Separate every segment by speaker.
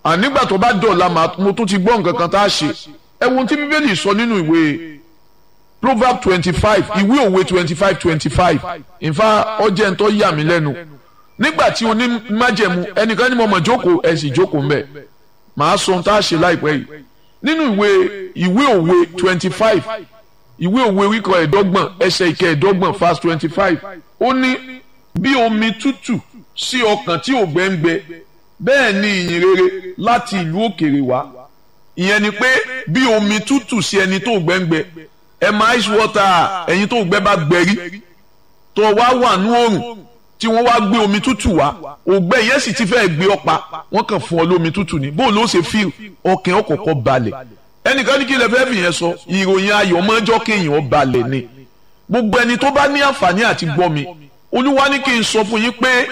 Speaker 1: ànígbà tó bá dọ̀la mo tún ti gbọ́ nǹkan kan tá a ṣe ẹ wo ohun tí bíbélì sọ nínú ìwé proverb twenty five ìwé òwe twenty five twenty five ìfà ọjẹ́ ń tọ́ yà mí lẹ́nu nígbà tí oní májẹ̀mú ẹnìkan ní mo mọ̀ jókòó ẹ̀ sì jókòó mbẹ̀ màá sọ ohun tá a ṣe láìpẹ́ yìí nínú ìwé ìwé òwe twenty five ìwé òwe wíkọ ẹ̀ẹ́dọ́gbọ̀n ẹsẹ̀ ìkẹ́ ẹ̀ẹ́dọ́gbọ̀n verse twenty five ó ní bí omi tútù sí ọkàn tí ò gbẹ́ngbẹ́ bẹ́ẹ̀ ni ìyìn rere láti ìlú òkèrè wá ìyẹn ni pé bí omi tútù sí ẹni tó gbẹ́ngbẹ́ ẹ máa ice water ẹ̀yin tó gbẹ́ bá gbẹ́rí tó wá wà ní oòrùn tí wọ́n wá gbé omi tútù wá ògbẹ́ yẹn sì ti fẹ́ gbé ọ̀pá wọ́n kàn fún ọ lómi tútù ni bóun ló ṣe fíl ọkàn ọkọ̀ọ̀kọ̀ balẹ̀ ẹnìkan ní kí lè fẹ́ fìyẹn sọ ìròyìn ayọ̀ mọ́jọ́ kéèyàn balẹ̀ ni gbogbo ẹni tó bá ní àǹfààní àti gbọ́ mi olúwa ní kí n sọ fún yín pé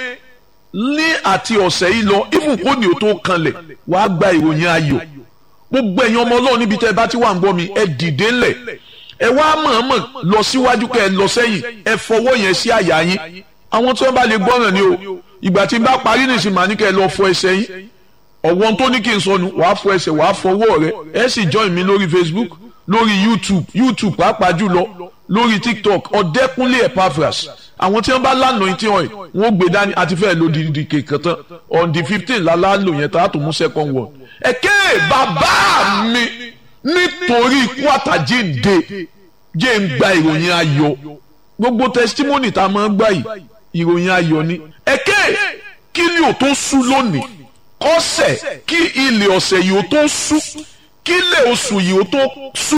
Speaker 1: ní àti ọ̀sẹ̀ yìí lọ even kó ní o tó kanlẹ̀ wàá gba ìròyìn ayọ̀ gbogbo ẹ̀yin ọmọ ọlọ́run níbi tẹ́ ẹ bá ti wà ń gbọ́ mi ẹ dìde ńlẹ̀ ẹ wá mọ̀ọ́mọ̀ lọ síwájú kẹ́ ẹ lọ sẹ́yìn ẹ fọwọ́ yẹn sí àyà yín àwọn tí wọ́n bá lè gbọ́ràn ni o ìgbà tí n bá parí nìsín màá ní kẹ́ ẹ lọ fọ ẹsẹ̀ yín ọ̀wọ́n tó ní kí n sọnù wàá fọ ẹsẹ̀ wàá fọwọ́ rẹ ẹ sì join mi lórí Facebook lórí YouTube YouTube pàápàá jùlọ lórí TikTok ọ̀dẹ́kúnlé Epaphras àwọn tí wọ́n bá lánàá tí wọ́n wọ́n gbé dání àti fẹ́ẹ́ lo dìdì kékeré tán on the fifteen lálá lò yẹn tá a tó mú second one. ẹ̀kẹ́ bàbá mi nítorí ikú àtàjíǹde jẹ́ ń gba ìròyìn ayọ̀ gbogbo testimony tá a máa ń gbà yìí ìròyìn ayọ̀ ni. ẹ̀kẹ́ kí ni ò tó sú lónìí kọ́sẹ̀ kí ilẹ̀ ọ̀sẹ̀ yìí ò tó sú kí ilẹ̀ oṣù yìí ò tó sú.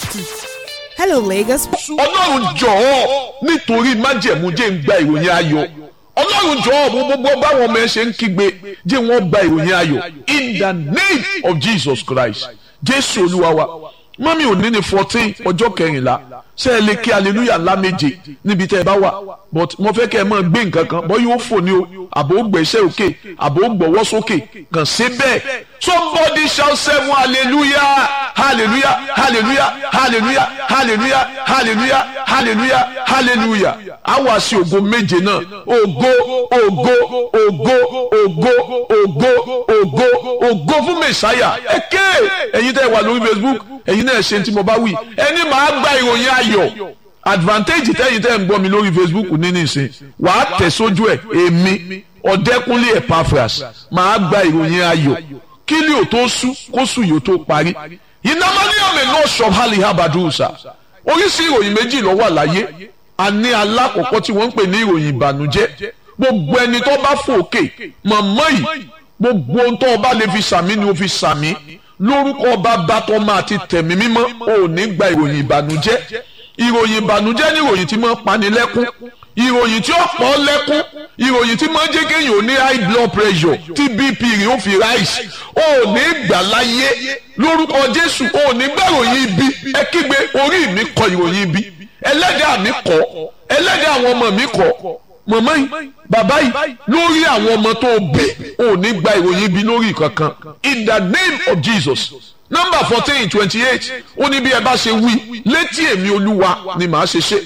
Speaker 2: Hello, Lagos.
Speaker 1: ọlọ́run jọ̀ọ́ nítorí májẹ̀mú jẹ́ ń gba ìròyìn ayọ̀ ọlọ́run jọ̀ọ́ mo gbogbo báwọn ọmọ ẹ ṣe ń kígbe jẹ́ wọ́n gba ìròyìn ayọ̀ in the name of Jesus Christ jésù olúwa wa mọ́mí òní ní fourteen ọjọ́ kẹrìnlá ṣé ẹ lè kí hallelujah ńlá méje níbi tẹ́ ẹ bá wà but mo fẹ́ kẹ́ ẹ máa gbé nǹkan kan bọ́ yóò fò ní o àbò gbẹ̀ṣẹ́ òkè àbò gbọ̀wọ́ sókè kàn sí bẹ́ẹ̀ somebody shout seven hallelujah hallelujah hallelujah hallelujah hallelujah hallelujah hallelujah hallelujah a wá sí ògo méje náà ògo ògo ògo ògo ògo ògo ògo fún mẹsàáyà ẹ ké ẹ̀yin tẹ́ wà lórí facebook ẹ̀yin náà ṣe tí mo bá wí ẹni màá gba ìròyìn ayọ̀ advantage tẹ́yin tẹ́ ń gbọ́ mi lórí facebook ní nìsín wàá tẹ̀ sójú ẹ̀ èmi ọ̀dẹ́kúnlé Epaphras màá gba ìròyìn ayọ̀ kí ni ò tó sú kó sùn yóò tó parí ìnámọ́níyàmẹ̀ náà ṣọ̀hálì habadusa oríṣi ìròyìn méjì ló wà láyé a ní alákọ̀ọ́kọ́ tí wọ́n ń pè ní ìròyìn ìbànújẹ́ gbogbo ẹni tó bá fòkè mọ̀mọ́ yìí gbogbo ohun tó o bá lè fi sàmí ni o fi sàmí lórúkọ bàbá tó máa ti tẹ̀mí mímọ́ o ò ní gba ìròyìn ìbànújẹ́ ìròyìn ìbànújẹ́ ní ìròyìn tí máa ń pani lẹ́kún ìròyìn tí ó pọ̀ lẹ́kún ìròyìn tí máa ń jẹ́ kéèyàn ó ní high blood pressure tí bp rẹ̀ ó fi rise ó ní gbà láyé lórúkọ jésù ó ní gbà ìròyìn ibi ẹ kígbe orí mi kọ ìròyìn ibi ẹlẹ́dàá mi kọ ẹlẹ́dàá àwọn ọmọ mi kọ mọ̀mọ́ yìí bàbá yìí lórí àwọn ọmọ tó bí ó ní gba ìròyìn ibi lórí kankan in the name of jesus number fourteen twenty eight ó ní bí ẹ bá ṣe wí létí èmi olúwa ni màá ṣe ṣe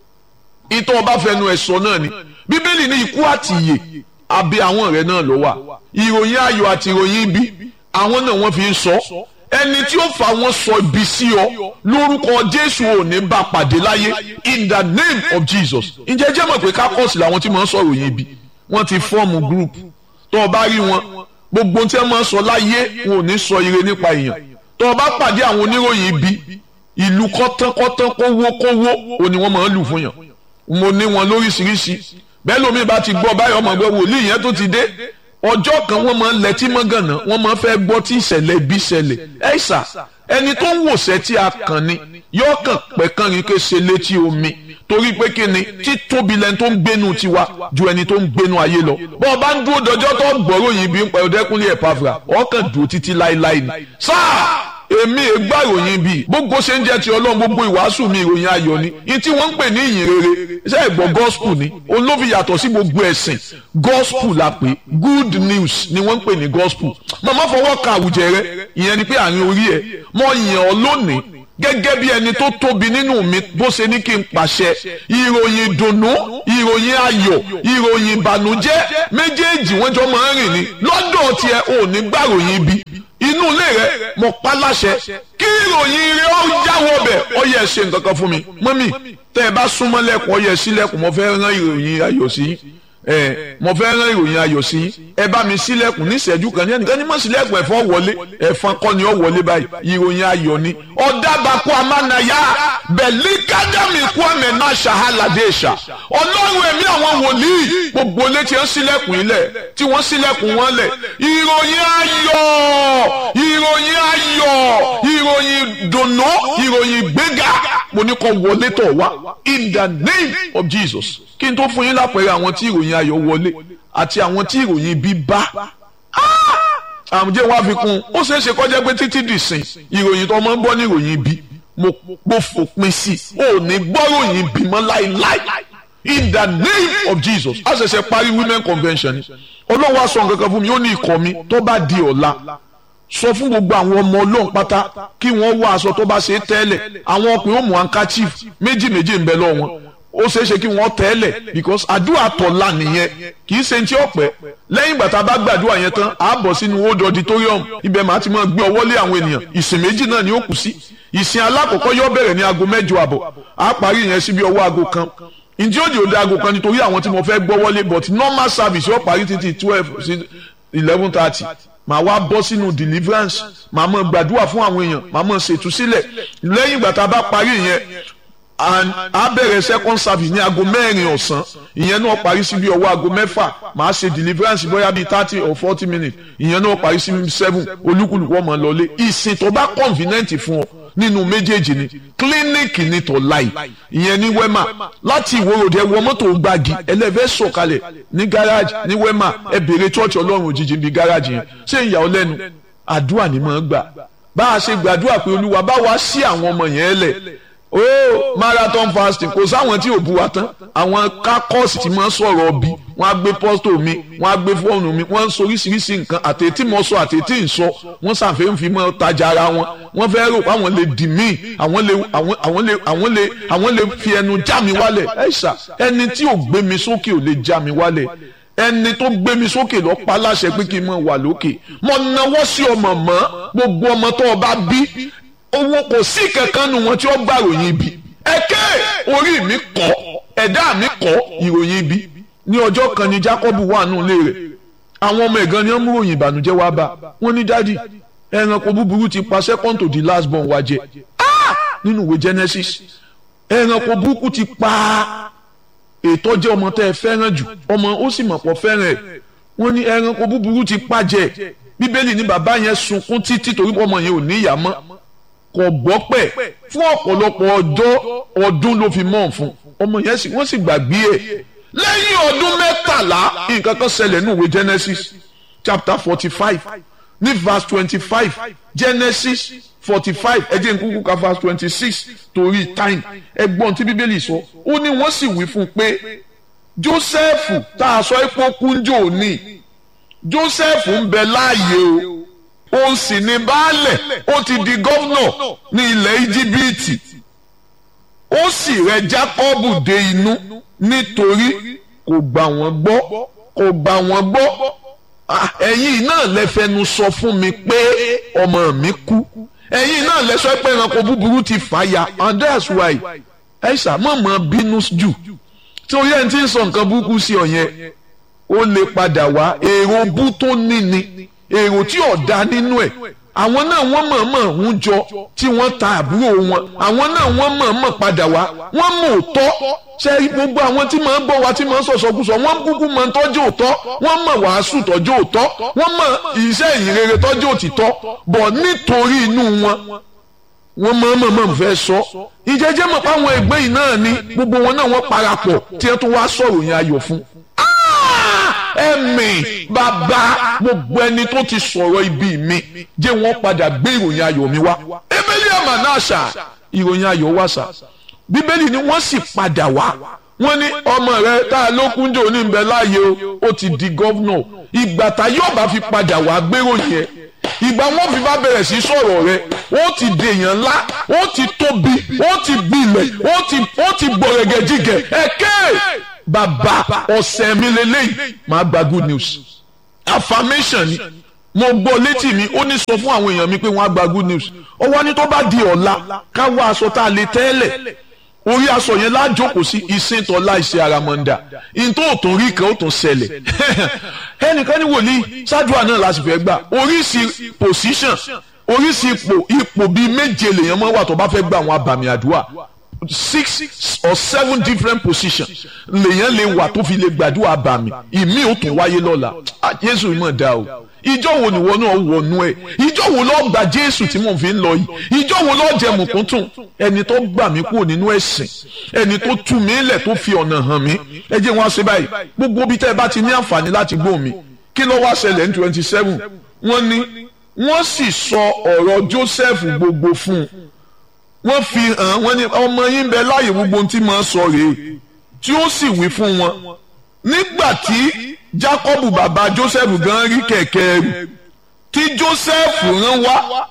Speaker 1: ìtọ́ ọba fẹnu ẹ̀ sọ náà ni bíbélì ní ikú àti ìyè abẹ́ àwọn rẹ̀ náà ló wà ìròyìn ayọ̀ àti ìròyìn ibi àwọn náà wọ́n fi ń sọ ẹni tí ó fa wọn sọ ibi sí ọ lórúkọ jésù ò ní bá pàdé láyé in the name of jesus ǹjẹ́ jẹ́ mọ̀ pé kákọ́ọ̀sì làwọn tí máa ń sọ ìròyìn ibi wọ́n ti fọ́ọ̀mù group tó o bá rí wọn gbogbo tí wọ́n máa ń sọ láyé wọn ò ní sọ ire nípa èèyàn tó o bá pàdé àwọn oníròyìn ibi ìlú kọ́tánkọ́tán kówó kówó ò ní wọ́n máa ń lù fún yàn mo ní wọn lóríṣiríṣi bẹ́ẹ̀ lómi bá ti gbọ́ báyọ̀ ọmọ ẹgbẹ́ wòlíì yẹn tó ti dé ọjọ́ kan wọ́n máa ń lẹ́tí mọ́gànnà wọ́n máa ń fẹ́ gbọ́ tí ìṣẹ̀lẹ̀ bí ṣẹlẹ̀ ẹ̀ ṣà ẹni tó ń wòṣẹ́ tí a kàn ni yóò kàn pẹ́ kàn rí ké ṣe létí omi torí pé kí ni títóbi lẹni tó ń gbénu tiwa ju ẹni tó ń gbénu ayé lọ bọ́ ọ bá ń dúró dọjọ́ tó gbọ́rọ̀ yìí bí ń pa ọdẹkùnlé Epaphras ọkàn dúró títí láéláé ni sáà èmi ègbà ìròyìn bíi gbogbo ṣe ń jẹ́ ti ọlọ́run gbogbo ìwàásù mi ìròyìn ayọ̀ ni ní tí wọ́n ń pè ní ìyìn rere ṣé ẹ̀gbọ́n gospel ni olófin yàtọ̀ sí gbogbo ẹ̀sìn gospel la pè good news ni wọ́n ń pè ní gospel màmá fọwọ́ ka àwùjẹ rẹ ìyẹn ni pé àárín orí ẹ̀ mọ ìyàn ọ lónìí gẹ́gẹ́ bí ẹni tó tóbi nínú mi bó ṣe ní kí n pàṣẹ ìròyìn ìdùnnú ìròyìn ayọ̀ ìròyìn ìbànújẹ́ méjèèjì wọ́n jọ máa ń rìn ní lọ́dọ̀ tiẹ̀ ò ní gbàròyìn ibi inú ilé rẹ mo pa láṣẹ kí ìròyìn rẹ ó jáwọ́ bẹ̀ ọ yẹ ṣe nǹkan kan fún mi mọ́mì tẹ́ ẹ bá súnmọ́ lẹ́kùn ọ yẹ sílẹ̀kùn mo fẹ́ rán ìròyìn ayọ̀ sí ẹ mo fẹ́ rán ìròyìn ayọ̀ sí ẹ bá mi sílẹ̀kùn ní ìṣẹ́jú kan ní ẹnìkan ní mọ̀ sílẹ̀kùn ẹ̀fọn wọlé ẹ̀fọn kọ́ ni ó wọlé báyìí ìròyìn ayọ̀ ni ọ̀dàbàkú amánayá bẹ̀lí kájàmì kú àmì náà ṣàhálàdé ṣà ọlọ́run ẹ̀mí àwọn wòlíì gbogbo létí ẹ̀ sílẹ̀kùn ilẹ̀ tí wọ́n sílẹ̀kùn wọn lẹ̀ ìròyìn ayọ̀ ìròyìn ayọ̀ ìròyìn dùnú ìròyìn gbéga mo ní kó wọlé tọ̀ wá in the name of Jesus kí n tó fún yín lápẹẹrẹ àwọn tí ìròyìn ayọ̀ wọlé àti àwọn tí ìròyìn bí bá àmújẹ́ wá fi kún ó ṣeé ṣe kọjá pé títí dìsìn ìròyìn tó máa ń gbọ́ ní ìròyìn bí mo mo fòpin sí i ò ní gbọ́ròyìn bí mọ́ láíláí in the name of Jesus a ṣẹ̀ṣẹ̀ parí women convention ni ọlọ́wọ́ aṣọ nǹkan kan fún mi ó ní ikọ̀ mi tó bá di ọ̀la sọ fún gbogbo àwọn ọmọ ọlọ́run pátá kí wọ́n wá aṣọ tó bá ṣe é tẹ́lẹ̀ àwọn ọkùnrin ó mú handkerchief méjì méjì ń bẹ lọ́wọ́ wọn ó ṣeé ṣe kí wọ́n tẹ́lẹ̀ because àdúrà tọ̀la nìyẹn kì í ṣe ní tí ó pẹ́ lẹ́yìn ìgbà tá a bá gbàdúrà yẹn tán a bọ̀ sínú old auditorium ibẹ̀ máa ti máa gbé ọwọ́ lé àwọn ènìyàn ìsìn méjì náà ni ó kù sí ìsìn alákọ̀ọ́kọ́ yóò bẹ̀rẹ̀ ní aago mẹ́jọ àbọ̀ a parí yẹn síbi ọwọ́ aago kan ǹjẹ́ òde òde aago kan nítorí àwọn tí mo fẹ́ gbọ́ wọlé but normal service yóò parí títí twelve sí eleven thirty màá wá bọ́ sínú deliverance màá mọ̀ gbàdúrà fún àwọn èèyàn màá mọ̀ ṣètúsílẹ̀ lẹ́yìn ìgbà tá a bá parí yẹn and a bẹ̀rẹ̀ second service ní aago mẹ́rin ọ̀sán ìyẹn náà parí sí bí ọwọ́ aago mẹ́fà màá ṣe deliverance bóyá bíi thirty or forty minutes ìyẹn náà parí sí seven olúkúlùkù ọmọ lọlé ìsìn tó bá convenient fún ọ nínú méjèèjì ni clinic ní tọ́láì ìyẹn ní wema láti ìwòròdì ẹwọ mọ́tò gbági ẹlẹ́fẹ́ sọ̀kalẹ̀ ní garage ní wema ẹ bèrè church ọlọ́run òjijì bíi garage yẹn ṣé ìyà ọ lẹ́nu àdúrà ni mò ń gbà bá a ṣe gbàdúrà pé olúwa bá wa sí àwọn ọmọ yẹn lẹ̀ oh marathon fasting kò sáwọn tí ò bu wa tán àwọn kákọ́ọ̀sì tí wọ́n sọ̀rọ̀ bí wọ́n á gbé pọ́stò mi wọ́n á gbé fóònù mi wọ́n ń sọ oríṣiríṣi nǹkan àtẹ̀tí mọ̀ sọ àtẹ̀tí ń sọ wọ́n ṣàfẹ́ ń fi mọ́ tajà ara wọn wọ́n fẹ́ rò pé àwọn lè dì mí àwọn lè àwọn lè àwọn lè àwọn lè fi ẹnu já mi wálẹ̀ ẹ̀ ṣá ẹni tí ò gbé mi sókè ò lè já mi wálẹ̀ ẹni tó gbé mi sókè lọ pa láṣẹ pé kí n mọ wà lókè mo náwó sí ọmọ mọ́ gbogbo ọmọ tó o bá bí owó kò sí kankan nu wọn tí ó gbà ròyìn ibi ẹ̀kẹ́ orí mi kọ́ ẹ̀dá mi kọ́ ìròyìn ibi ní ọjọ́ kan ni Jacob wà nù ilé rẹ̀ àwọn ọmọ ẹ̀gán ni wọ́n mú ròyìn ìbànújẹ́ wá bá wọ́n ní dádì ẹranko búburú ti pa second to the last born wa jẹ nínú ìwé Genesis ẹranko burúkú ti pa ètò jẹ́ ọmọ tẹ́ ẹ fẹ́ràn jù ọmọ ó sì mọ̀ pọ̀ fẹ́ràn ẹ̀ wọ́n ní ẹranko búburú ti pa jẹ bíbélì ní bàbá yẹn sunkún títí torí ọmọ yẹn ò ní ìyá mọ́ kò gbọ́ pẹ̀ fún ọ̀pọ̀lọpọ̀ ọjọ́ ọdún ló fi mọ̀ fún ọmọ yẹn sì wọ́n sì gbàgbé ẹ̀ lẹ́yìn ọdún mẹ́tàlá nǹkan kan ṣẹlẹ̀ ní ìwé Genesis chapter forty five ní verse twenty five Genesis forty five ẹ jẹ́ n kúkú ka verse twenty six torí time ẹgbọ́n tí bíbélì sọ ó ní wọ́n sì wí fún un pé Joseph tá a sọ epo kúnjò ní Joseph ń bẹ láàyè o ó sì ní baálẹ̀ ó ti di gọ́vnọ̀ ní ilẹ̀ íjíbítì ó sì rẹ Jákọ́bù dé inú nítorí kò gbà wọ́n gbọ́ kò gbà wọ́n gbọ́ ẹ̀yin náà lẹ fẹnu sọ fún mi pé ọmọ mi kú ẹ̀yin náà lẹ sọ pé ẹranko búburú ti fà ya and that's why ẹ ṣàmọ̀mọ́ bínú jù torí ẹni tí ń sọ nǹkan burúkú sí ọ yẹn ó lè padà wá èrò bú tó ní ni èrò tí ọ̀dà nínú ẹ̀ àwọn náà wọ́n mọ̀ọ́mọ̀ ń jọ tí wọ́n ta àbúrò wọn àwọn náà wọ́n mọ̀ọ́mọ̀ padà wá wọ́n mọ̀ òótọ́ ṣe gbogbo àwọn tí màá gbọ́ wa tí màá sọ̀sọ̀kúsọ wọ́n kúkú mọ̀ tọ́jú òótọ́ wọ́n mọ̀ wàásù tọ́jú òótọ́ wọ́n mọ̀ iṣẹ́ ìrere tọ́jú òtítọ́ bọ̀ nítorí inú wọn wọ́n mọ̀ọ́mọ̀ mọ̀ fẹ́ sọ ìjẹ́jẹ́ mọ̀ páwọn ẹgbẹ́ yìí náà ni gbogbo wọn náà wọ́n parapọ̀ tí wọ́n tún wá sọ̀rọ̀ yẹn ayọ̀ fún ẹ̀mí bàbá gbogbo ẹni tó ti sọ̀rọ̀ ibi mi jẹ́ wọ́n padà gbé ìròyìn ayọ̀ mi wá. ebele ama náà ṣá ìròyìn ayọ̀ wá ṣá bíbélì ni wọ́n sì padà wá wọ́n ní ọmọ rẹ tá a ló kúnjò ní ìbẹ̀ láàyè o ó ti di gọ́vnọ̀ ìgbà tá yóò bá fi padà wá gbéròyìn ẹ̀ ìgbà wọn fi bá bẹ̀rẹ̀ sí sọ̀rọ̀ rẹ ó ti dèèyàn ńlá ó ti tóbi ó ti gbilẹ̀ ó ti ó ti gbọ̀rẹ̀gẹ̀jìgẹ̀ ẹ̀kẹ́ bàbá ọ̀sẹ̀ mi lélẹ́yìí máa gba good news affirmation ni mo gbọ́ létí mi ó ní sọ fún àwọn èèyàn mi pé wọ́n á gba good news ó wá ní tó bá di ọ̀la ká wá aṣọ tá a lè tẹ́lẹ̀ orí aṣọ yẹn lájókòó sí ìsìn tọ́lá ìṣe àràmọ̀ǹdà ìtò òtún rí kan ó tún ṣẹlẹ̀ ẹnìkan ní wòlíì ṣáàdùà náà láti fẹ́ gbà oríṣi position oríṣi ipò ipò bíi méje lèèyàn máa wà tó bá fẹ́ gba àwọn abàmì àdúrà six or seven different positions lèèyàn lè wà tó fi lè gbàdúrà abàmì ìmí ò tún wáyé lọ́la Jésù ìmọ̀ dá o ìjọ wo ni wọn náà wọnú ẹ ìjọ wo lọ gba jésù tí mò ń fi ń lọ yìí ìjọ wo lọ jẹ mùkúntùn ẹni tó gbà mí kúrò nínú ẹ̀sìn ẹni tó tú mi lẹ̀ tó fi ọ̀nà hàn mí ẹ jẹ́ wọn ṣe báyìí gbogbo ibi tẹ́ ẹ bá ti ní àǹfààní láti gbọ́ mi kí ló wá ṣẹlẹ̀ ní twenty seven wọ́n ní wọ́n sì sọ ọ̀rọ̀ joseph gbogbo fún un wọ́n fi hàn wọ́n ní ọmọ yín bẹ láàyè gbogbo ohun tí màá sọ rèé tí ó sì wí fún wọn nígbà tí jacob bàbá joseph gan rí kẹ̀kẹ́ rù tí joseph rán wá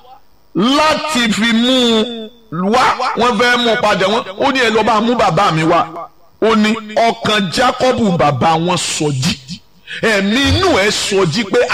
Speaker 1: láti fi mú un wá wọ́n fẹ́ mú un padà wọ́n ó ní ẹ lọ bá mú bàbá mi wá ó ní ọkàn jacob bàbá wọn sọjí ẹ̀mí inú ẹ̀ sọjí pé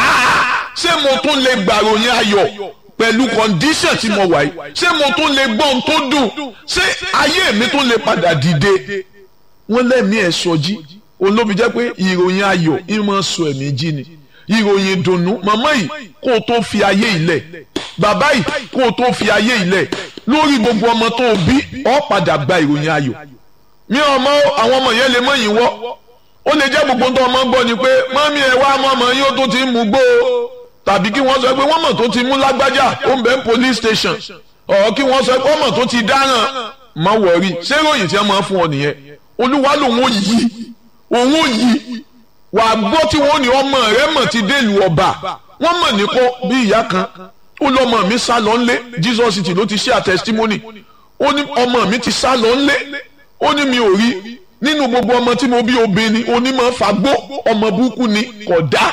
Speaker 1: ṣé mo tún lè gbàròyìn ayọ̀ pẹ̀lú kọ́ndíṣàn tí mo wà yìí ṣé mo tún lè gbọ́ ohun tó dùn ṣé ayé mi tún lè padà dìde wọ́n lẹ́mí ẹ̀ sọjí òun ló fi jẹ́ pé ìròyìn ayọ̀ ìmọ̀ sọ ẹ̀mí jí ni ìròyìn ìdùnnú màmá yìí kó o tó fi ayé ilẹ̀ bàbá yìí kó o tó fi ayé ilẹ̀ lórí gbogbo ọmọ tó o bí ọ padà gba ìròyìn ayọ̀ mi ò mọ àwọn ọmọ yẹn lè mọ yìí wọ́ ó lè jẹ́ gbogbo tó ọmọ gbọ́ ni pé mọ́mí ẹ̀ wá mọ́ ọmọ yín ó tó ti ń mú gbó o tàbí kí wọ́n sọ pé wọ́n mọ̀ tó ti mú lágbájá ó ń bẹ ní police station ọ̀ kí wọ́n sọ pé wọ́n mọ̀ tó ti dáràn má wọ̀rí ṣé ìròyìn tí wọ́n máa fún ọ nìyẹn olúwa lòun ó yí òun ò yí wà á gbọ́ tí wọ́n ní ọmọ rẹ mọ̀ ti délùú ọba wọ́n mọ̀ ní kó bí ìyá kan ó lọ́mọ mi sá lọ ńlé Jesus city ló ti ṣe a testimony ó ní ọmọ mi ti sá lọ ńlé ó ní mi ò rí nínú gbogbo ọmọ tí mo bí obìnrin onímọ̀ fagbó ọmọ burúkú ni kò dá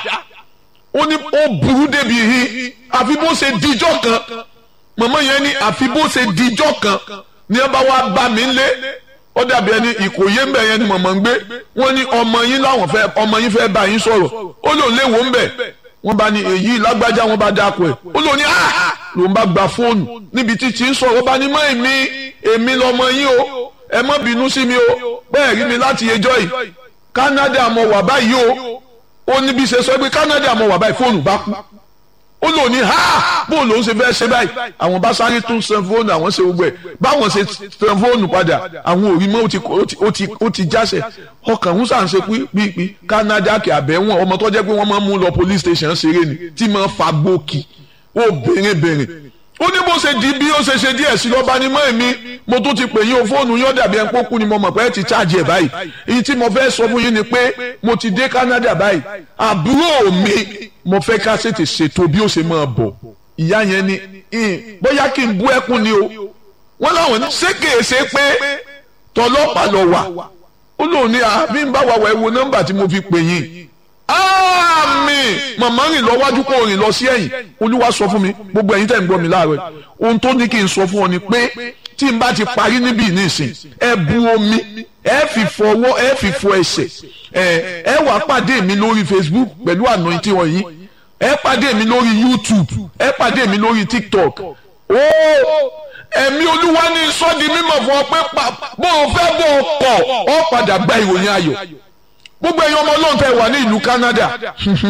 Speaker 1: ó ní ó burú débi yìí àfi bó ṣe dijọ́ kan màmá yẹn ní àfi bó ṣe dijọ́ kan ní ẹ bá wá bá mi lé ó dàbí ẹni ìkòyé ń bẹ̀ yẹn ni mọ̀mọ́ ń gbé wọ́n ní ọmọ yín láwọn fẹ́ ọmọ yín fẹ́ bá yín sọ̀rọ̀ ó lòun léwo ń bẹ̀ wọ́n bá ní èyí lágbájá wọ́n bá dáko ẹ̀ ó lòun ní ah lòun bá gba fóònù níbi tí tí ń sọ̀rọ̀ ó bá ní mọ́ èmi èmi lọmọ yín o ẹ má bínú sí mi o bẹ́ẹ̀ rí mi láti ẹjọ́ yìí Canada mo wà báyìí o ó ní bí ṣe sọ pé Canada mo wà báyìí fóònù bá kú ó lò ní ha bó lòún ṣe fẹ́ ṣe báyìí àwọn bá sáré tún san fóònù àwọn ṣe gbogbo ẹ̀ báwọn ṣe san fóònù padà àwọn òrí mọ́ ó ti jáṣẹ̀ ọkàn ń sàn ṣe pípí Canada kì àbẹ̀wọ̀n ọmọ tó jẹ́ pé wọ́n máa ń mú lọ police station ṣeré ni tí máa ń fa gbòkì ó bèrè bèrè ó ní bó ṣe di bí ó ṣe ṣe díẹ̀ sí lọ́ba ní mọ́ èmi mo tún ti pè yín o fóònù yín ó dàbí ẹni pókú ni mo mọ̀ pé ẹ ti ṣáàjì ẹ̀ báyìí èyí tí mo fẹ́ sọ fún yín ni pé mo ti dé Canada báyìí àbúrò mi mo fẹ́ ká ṣètè ṣètò bí ó ṣe máa bọ̀ ìyá yẹn ni bóyá kí n bú ẹkún ni o wọ́n láwọn ní ṣé kèé ṣe pé tọlọ́pàá lọ wà ó lóun ní àbí ń bá wa wà ẹ wo nọ́mbà tí mo fi pè yín àmín màmá rìn lọ wájú kó rìn lọ sí ẹ̀yìn olúwa sọ fún mi gbogbo ẹ̀yin tẹ́ ń gbọ́ mi láàárọ̀ ohun tó ní kí n sọ fún ọ ni pé tí n bá ti parí níbí nísìn ẹ bu omi ẹ fi fọwọ́ ẹ fi fọ ẹsẹ̀ ẹ ẹ wà pàdé mi lórí Facebook pẹ̀lú anointing wọ̀nyí ẹ pàdé mi lórí YouTube ẹ pàdé mi lórí TikTok ó ẹ̀mí olúwa ní sọ́ọ́dì mímọ̀ fún ọ pé bó o fẹ́ bó o kọ̀ ọ padà gba ìròyìn ayọ̀ gbogbo ẹ̀yin ọmọ ọlọ́run tẹ́ wà ní ìlú Canada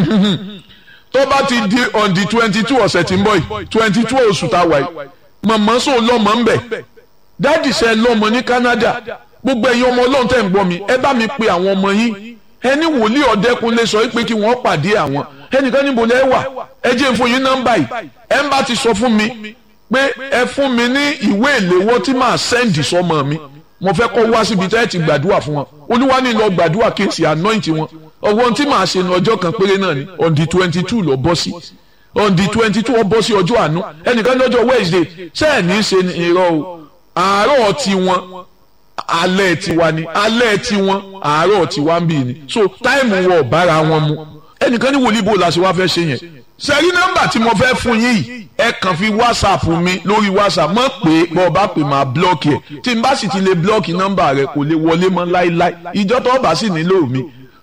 Speaker 1: tó bá ti di on the twenty two ọ̀sẹ̀ tí ń bọ̀ yìí twenty two oṣù tá a wà yìí màmá sọ lọ́mọ ń bẹ̀ dáàdì sẹ́ lọ́mọ ní Canada gbogbo ẹ̀yin ọmọ ọlọ́run tẹ́ ń gbọ́ mi ẹ bá mi pe àwọn ọmọ yín ẹni wòlíì ọ̀dẹ́kunlé sọ pé kí wọ́n pàdé àwọn ẹnìkan níbo lẹ́ wà ẹ jẹ́ fún yín nọ́mbà yìí ẹ ń bá ti sọ fún mi pé ẹ fún mi ní ìwé ìléwọ́ tí màá sẹ́ǹdì sọmọ mi mo fẹ́ kọ́ wá síbi tẹ́ ẹ ti gbàdúrà fún wọn olúwa ní lọ gbàdúrà kí n sì anoint wọn ọwọ́ tí màá ṣe ní ọjọ́ kan péré náà ni on the twenty two lọ bọ́ sí on the twenty two ọ bọ́ sí ọjọ́ àánú ẹnìkan lọ́jọ́ Wednesday ṣé ẹ̀ ní í ṣe irọ́ o àárọ̀ tiwọn alẹ́ tiwa ni alẹ́ tiwọn àárọ̀ tiwa ń bì ní so táìmù wọ̀ bára wọn mu ẹnìkan ní wòlíì bò la ṣe wá fẹ́ ṣe yẹn sẹ́rí nọ́mbà tí mo fẹ́ fún yín yìí ẹ kàn fi whatsapp mi lórí whatsapp mọ̀ pé bọ́ ọ bá pè máa blọ́ọ̀kì ẹ̀ tí n bá sì ti lè blọ́ọ̀kì nọ́mbà rẹ kò lè wọlé mọ́ láíláí ìjọ tó bá sì nílò mi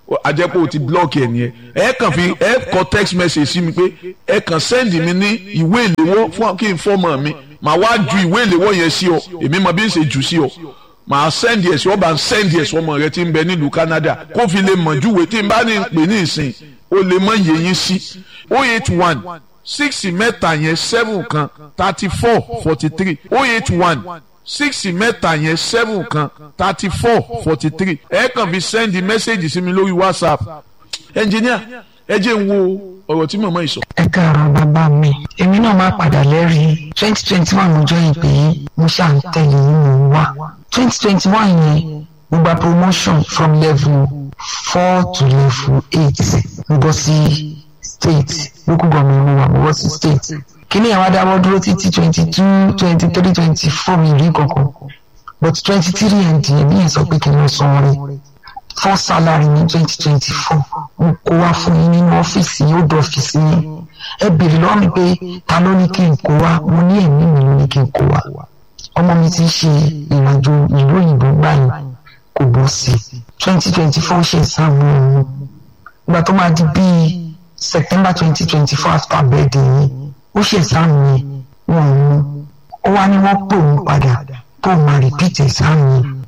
Speaker 1: àjẹpọ̀ ò ti blọ́ọ̀kì ẹ̀ nìyẹn ẹ kàn fi ẹ kọ text message sí mi pé ẹ kàn send mi ní ìwé ìléwọ́ fún kí n fọ́mọ mi màá wá ju ìwé ìléwọ́ yẹn sí ọ èmi mọ bí n ṣe jù sí ọ màá send ẹ̀ sí ọ bá ń send ẹ̀ sí ọmọ rẹ tí ń bẹ nílùú Canada kó fi lè mọ̀ júwe tí n bá ní pè ní ìsìn ó lè mọ iye yín sí o eight one six mẹ́ta yẹn seven kan thirty four forty three o eight one six mẹ́ta yẹn seven kan thirty four forty three ẹ kàn fi send message sí mi lórí WhatsApp engineer ẹ jẹ́ n wo ọ̀rọ̀ tí màmá yìí sọ.
Speaker 3: ẹ káàárọ̀ bàbá mi èmi náà máa padà lẹ́rìí twenty twenty one mo jọ ìpè yìí mo ṣáà ń tẹ̀lé yín mò ń wá twenty twenty one yẹn mo gba promotion from level four to level eight mo bọ́ sí state local government mo wà mo bọ́ sí state kíní àwọn adáwọ́ dúró títí twenty two twenty three twenty four mi rí kankan but twenty three ẹ̀ díẹ̀ ní ẹ̀ sọ pé kí n lọ san orí fún salary ní twenty twenty four mo kó wá fún yín nínú ọ́fíìsì yóò dọ̀ ọ́fíìsì yín ẹ béèrè lọ́wọ́ mi pé ta ló ní kí n kó wá mo ní ẹ̀mí mi ló ní kí n kó wá ọmọ mi ti ṣe ìrìnàjò ìlú òyìnbó gbàyìn kò bọ́ sí i twenty twenty four ṣe ìsáàmù ọ̀hún ìgbà tó máa di bíi september twenty twenty four after birthday yìí ó ṣe ìsáàmù yẹn wọn ò mú ó wá ní wọ́n pè òun padà tó máa repeat ìsáàmù yẹn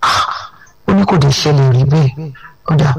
Speaker 3: ó ní kò dé ṣẹlẹ̀ rí bẹ́ẹ̀ ó dà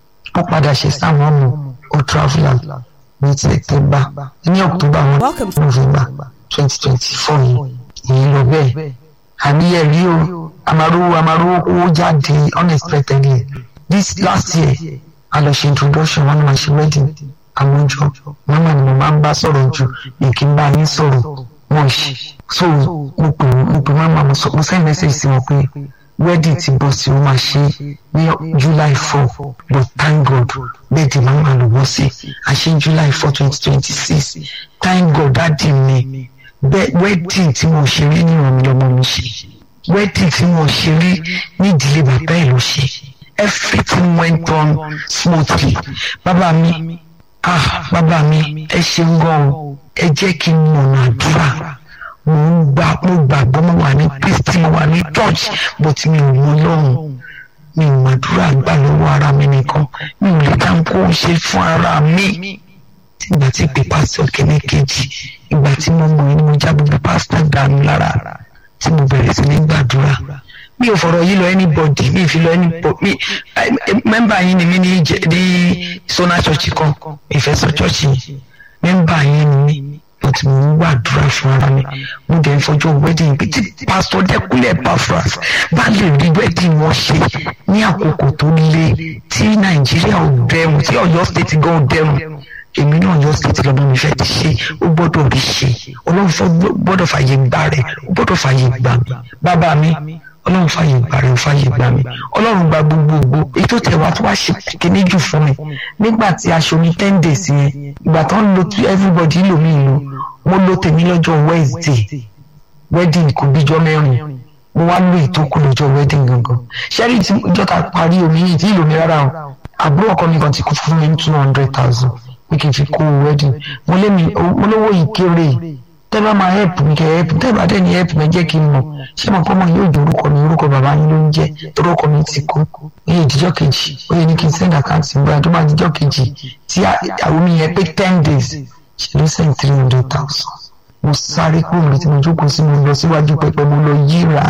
Speaker 3: ó padà ṣe sáwọn ọmọ ó traveller ní september ní october one
Speaker 2: Welcome to-
Speaker 3: november twenty twenty four yìí èyí lọ bẹ́ẹ̀ àmì ẹ̀ rí o àmàrówó àmàrówó owó jáde unexpectedly this last year a lọ ṣe introduction wọn ni màá ṣe wedding àwọn jọ mama ni mo máa ń bá sọ̀rọ̀ jù mi kì í bá yín sọ̀rọ̀ wọ́n ṣe so mo pè mo pè mama mo sọ mo send message sí wọn pé wedding ti bọ̀ sí o máa ṣe ní july four but thank god birthday mama ló bọ́ sí a ṣe july four twenty twenty six thank god dáàdi mi bẹ́ẹ̀ wedding tí mo ṣe rí ní ìrọ̀mí lọ́mọ mi ṣe wedding tí mo ṣe rí ní ìdílé bàbá ẹ̀ ló ṣe everything went on smoothly bàbá mi ah bàbá mi ẹ ṣeun gan o ẹ jẹ́ kí n mọ̀nà àdúrà mo ń gbà mo gbàgbọ́ mo wà ní kristi mo wà ní church but mi ò mọ lọ́run mi ò màdúrà gbà lọ́wọ́ ara mi nìkan mi ò lè dá nǹkó ṣe fún ara mi ìgbà tí pé pásítọ̀ kìíní kejì ìgbà tí mo mọ̀ ní mo já gbogbo pásítọ̀ dànù lára tí mo bẹ̀rẹ̀ sí ní gbàdúrà mi ò fọ̀rọ̀ yìí lọ anybody mi ì fi lọ anybody mi mẹ́mbà yín ni mi ní jẹ- ní sona church kan ìfẹ́ sọ church yìí mẹ́mbà yín ni mi but mo ń gbàdúrà fún ara mi mo dẹ̀ ń fọjọ́ wedding bí tí pásítọ̀ dẹ́kunlẹ̀ Epaphras bá lè rí wedding wọn ṣe ní àkókò tó le tí nàìjíríà ò dẹrùn tí ọ̀yọ́ state gan ò dẹrùn èmi náà ọ̀yọ́ state lọ́mọ mi fẹ́ ti ṣe ó gbọ́dọ̀ rí ṣe ọlọ́run fẹ́ gbọ́dọ̀ fàyè gbà rẹ̀ ó gbọ́dọ̀ fàyè gbà mí bàbá mi ọlọ́run fàyè gbà rẹ̀ ó fàyè gbà mí ọlọ́run gba gbogbogbò èyí tó tẹ̀ wá tó wá ṣe kíní jù fún mi nígbà tí aṣọ mi ten days yẹn ìgbà tó ń lo tí everybody lò mí lò mo lo tèmi lọ́jọ́ wednesday wedding kò bíjọ́ mẹ́rin mo wá lo ìtókù lọ́jọ́ wedding gangan ṣẹ́rí tí ìjọ ta parí omi yìí tí ìlò mi rárá o àbúrò ọkọ mi kan ti kú fún mi ní two hundred thousand pé kí n fi kó wedding mo lé mi mo lówó yìí kéré tẹ́ bá máa help mi kẹ́ help tẹ́ bá dẹ̀ ní help mi jẹ́ kí n mọ̀ ṣé mo kọ́ mọ̀ yóò jẹ́ orúkọ mi orúkọ bàbá yín ló ń jẹ́ torí ọkọ mi ti kú ó yẹ ìdíjọ́ kejì ó yẹ ní kí n send account ìgbà tó máa díjọ́ kejì tí àwọn mi yẹn pé ten days ṣe ló send three hundred thousand mo sáré kúrò níbi tí mo jókòó sí mo lọ síwájú pẹpẹ mo lọ yíra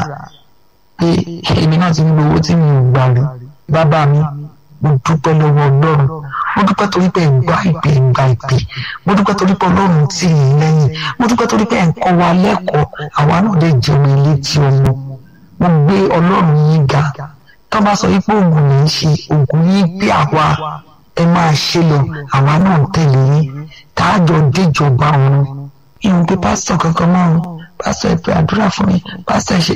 Speaker 3: pé èmi náà ti ń lo owó tí mi ò gbà rí bàbá mi mo dúpẹ́ lọ́wọ́ ọlọ́run mo dúpẹ́ torí pé ẹ̀gbá ìpè ẹ̀gbá ìpè mo dúpẹ́ torí pé ọlọ́run tì í lẹ́yìn mo dúpẹ́ torí pé ẹ̀kọ́ wa lẹ́kọ̀ọ́ àwa náà lè jẹun ilé tí ọmọ mo gbé ọlọ́run yín ga tó bá sọ wípé oògùn lè ń ṣe oògùn yín gbé àwa ẹ máa ṣe lọ àwa náà ń tẹ̀lé yín tá a jọ déjọba ọ̀run ìhùn pé pásítọ̀ kankan mọ́ ọ́n pásítọ̀ ẹ pé àdúrà fún mi pásítọ̀ ẹ ṣe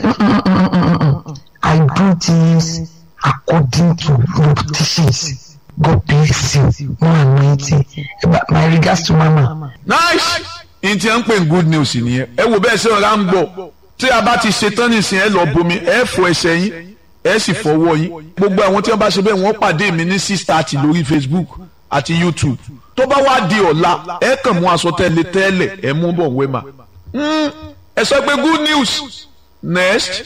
Speaker 3: I do things according to your teachings God bless you more anointing my regards to mama.
Speaker 1: nice n ti ń pè ní good news nìyẹn ẹ wo bẹ́ẹ̀ sẹ́wọ̀n rà ń bọ̀ tí a bá ti ṣetán nìsín ẹ lọ bomi ẹ fọ ẹsẹ̀ yín ẹ sì fọwọ́ yín gbogbo àwọn tí wọ́n bá ṣe bẹ́ẹ̀ wọ́n pàdé mi ní six thirty lórí Facebook àti YouTube tó bá wá di ọ̀la ẹ kàn mú aṣọ tẹ́lẹ̀ tẹ́lẹ̀ ẹ mú bọ̀ wẹ́mà ẹ sọ pé good news next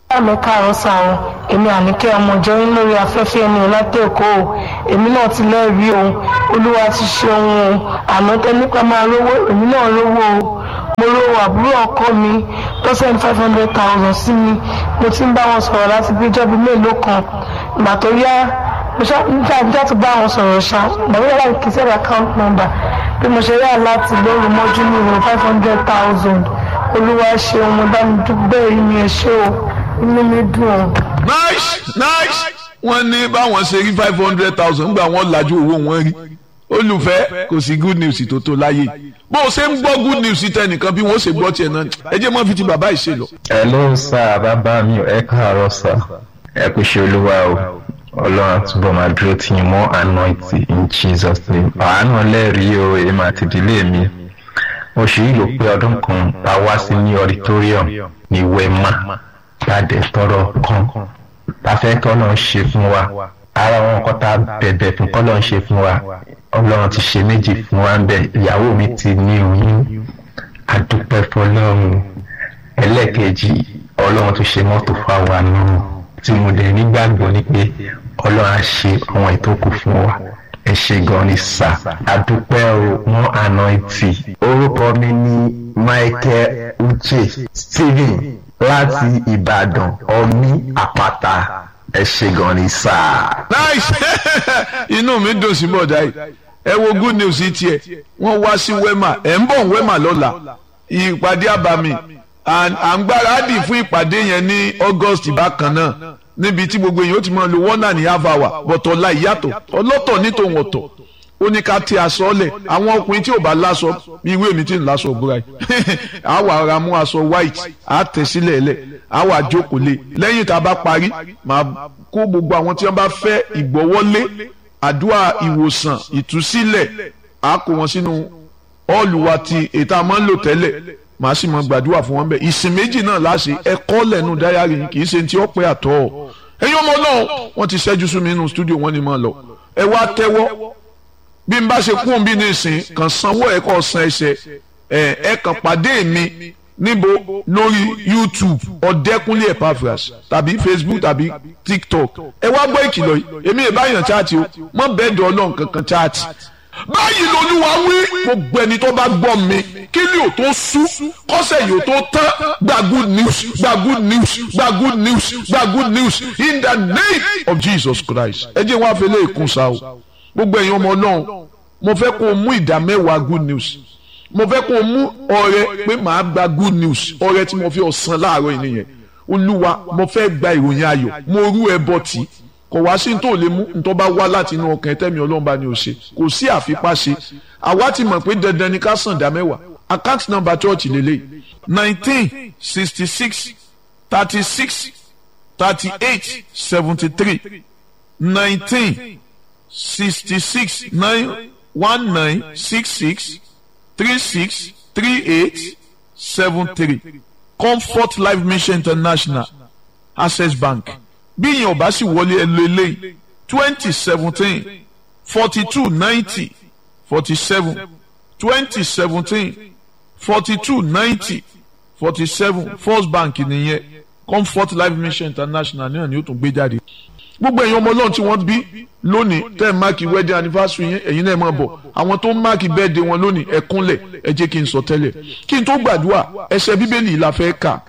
Speaker 4: mi káàárọ̀ sáwọn èmi àníkẹ́ ọmọ ìjọyìn lórí afẹ́fẹ́ ẹni láti èkó o èmi náà ti lẹ́rìí o olúwa ti ṣe ohun o àná tẹ́nípa máa rówó èmi náà rówó o mo rówó àbúrò ọkọ mi tó send five hundred thousand sí mi mo ti ń bá wọn sọ̀rọ̀ láti bí ìjọba mélòó kan ìgbà tó yá mo ṣá nígbà nígbà tó bá wọn sọ̀rọ̀ ṣá ìgbà tó yá láti kí sẹ́ẹ̀rẹ̀ account number bí mo ṣe rí àláti lóru mọ́jú mi rò five hundred thousand olúwa ṣe ohun mo dá mi dúpẹ́ yìí mi ẹ̀ ṣe o inú mi dùn ọ́.
Speaker 1: nice nice wọ́n ní báwọn ṣe rí five hundred thousand gbà wọ́n lajú owó wọn rí olùfẹ́ kò sí good news tó tó láyé bó o ṣe ń gbọ́ good news tẹnìkan bí wọ́n ṣe gbọ́ tiẹ̀ náà ẹ jẹ́ mọ́ fi ti bàbá ìṣe lọ.
Speaker 5: hello sir bàbá mi ẹ káàárọ̀ sir ẹ kò ṣe olúwa o ọlọ́run túbọ̀ máa dúró tì yín mọ́ anointing in jesus name àánú lẹ́rìí o èmi àti ìdílé mi oṣù yìí ló pé ọdún kan tá a wá sí ní auditorium ní wema gbàdé tọrọ kan tá a fẹ́ kọ́ lọ́n ṣe fún wa ara wọn kọ́ tá a bẹ̀bẹ̀ fún kọ́ lọ́n ṣe fún wa ọlọ́run ti ṣe méjì fún wa ń bẹ̀ ìyàwó mi ti ní oyún adúpẹ́ fọlọ́run ẹlẹ́ẹ̀kejì ọlọ́run tó ṣe mọ́tò fáwa náà tí mo dẹ̀ nígbàgbọ́ ni pé ọlọ́run á ṣe àwọn ìtókù fún wa ẹ ṣe gan ni sà adúpẹ́ o wọ́n àná ìtì orúkọ mi ní michael uche stephen láti ìbàdàn ọmí àpáta ẹ ṣe gan ni sà.
Speaker 1: nice inú mi dùn sí bọ̀dá yìí ẹ wo good news yìí tiẹ̀ wọ́n wá sí wema ẹ̀ ń bọ̀ wema lọ́la ìpàdé àbàmì à ń gbáradì fún ìpàdé yẹn ní august bákan náà níbi tí gbogbo èèyàn ó ti máa lo one and a half hour bọ̀tọ̀ la ìyàtọ̀ ọlọ́tọ̀ ní tòun ọ̀tọ̀ ó ní ká tí aṣọ lẹ̀ àwọn ọkùnrin tí ò bá láṣọ bí ìwé mi ti ń láṣọ òbúra yìí á wà ra mú aṣọ white á tẹ̀ sílẹ̀ lẹ̀ á wà jókòó lé lẹ́yìn tá a bá parí màá kó gbogbo àwọn tí wọ́n bá fẹ́ ìgbọ́wọ́lé àdúrà ìwòsàn ìtúsílẹ̀ á kó wọn sínú ọ́ọ̀lù wa ti ètò àmọ́ ń lò tẹ́lẹ̀ màá sì mọ gbàdúrà fún wọn bẹ́ẹ̀ ìsìn méjì náà láṣẹ ẹ̀kọ́ lẹ́nu dáyàrí yìí kì í ṣe ti ọ̀pẹ àtọ́ ẹ̀yin ọmọ náà wọ́n ti ṣẹ́jú sí mi nínú stúdíò wọ́n ní mọ́ lọ ẹ wá tẹ́wọ́ bí n bá ṣe kún un bí ní ìsìn kàn sanwó ẹ̀ kọ́ san ẹsẹ̀ ẹ̀ ẹ̀ kàn pàdé mi níbo lórí youtube ọ̀dẹ́kúnlé epaphras tàbí facebook tàbí tiktok ẹ wá gbọ́ ìkìlọ̀ yìí èmi ì báyàn chaati o mọ́ bẹ́ẹ̀ dọ̀ ọlọ́run kankan chaati báyìí lolúwa wí gbogbo ẹni tó bá gbọ́ mi kí ni ò tó sú kọ́sẹ̀ yìí ò tó tán gba good news gba good news gba good news gba good news in the name of Jesus Christ ẹ jẹ́ wọn afẹ́lẹ́ ìkún sa o gbogbo ẹ̀yin ọmọ náà mo fẹ́ kó o mú ìdá mẹ́wàá good news mo fẹ́ kó o mú ọrẹ pé màá gba good news ọrẹ tí mo fi ọ̀sán láàárọ̀ yìí nìyẹn olúwa mo fẹ́ gba ìròyìn ayọ̀ mo rú ẹ bọ́ tì í kò wá sí tó lè mú ntọ́ bá wá láti inú ọkàn ẹtẹ́mi ọlọ́run bá ní o ṣe kò sí àfipá ṣe àwa ti mọ̀ pé dandan ni ká sàn dá mẹ́wàá account number church lélẹ̀ nineteen sixty six thirty six thirty eight seventy three nineteen sixty six nine one nine six six three six three eight seven three comfort life mission international access bank bí yẹn ọba sì wọlé ẹlò eléyìí twenty seventeen forty two ninety forty seven twenty seventeen forty two ninety forty seven first bank nìyẹn comfort life mission international náà ni ó tún gbé jáde gbogbo ẹ̀yin ọmọ ọlọ́run tí wọ́n bí lónìí tẹ́ ẹ̀ máàkì wedding anniversary yẹn ẹ̀yin náà máa bọ̀ àwọn tó ń máàkì birthday wọn lónìí ẹ kúnlẹ̀ ẹ jẹ́ kí n sọ tẹ́lẹ̀ kí n tó gbàdúrà ẹsẹ̀ bíbélì la fẹ́ kà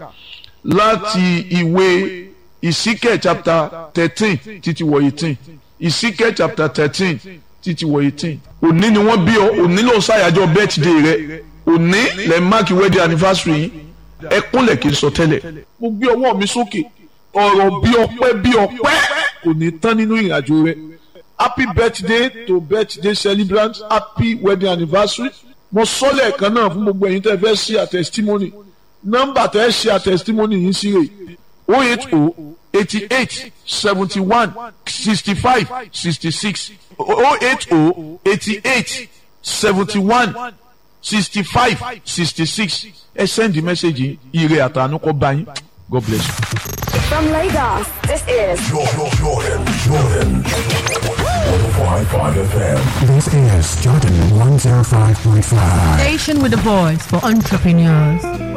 Speaker 1: láti ìwé ìsíkẹ̀ chapter thirteen títí wọ eighteen ìsíkẹ̀ chapter thirteen títí wọ eighteen òní ni wọ́n bí ọ òní ló ń ṣàyájọ́ birthday rẹ òní lẹ́ máàkì wedding anniversary yìí ẹ kúnlẹ̀ kí n sọ tẹ́lẹ̀ mo gbé ọwọ́ mi sókè ọ̀rọ̀ bí ọpẹ́ bí ọpẹ́ kò ní tán nínú ìrìnàjò rẹ happy birthday to birthday celebrant happy wedding anniversary mo sọ lẹ́ẹ̀kan náà fún gbogbo ẹ̀yin tẹ́ fẹ́ ṣe àtẹ̀sítímọ́nì nọ́mbà tẹ́ ṣe àtẹ̀sítímọ́nì yìí sí rè o eight o eighty eight seventy one sixty five sixty six o eight o eighty eight seventy one sixty five sixty six ẹ send the message yìí ire àtànú kọ́ bá yín God bless you.
Speaker 6: From Lagos, this is
Speaker 7: Jordan, Jordan, Jordan. 105.5 FM.
Speaker 8: This is Jordan 105.5.
Speaker 2: Station with a voice for entrepreneurs.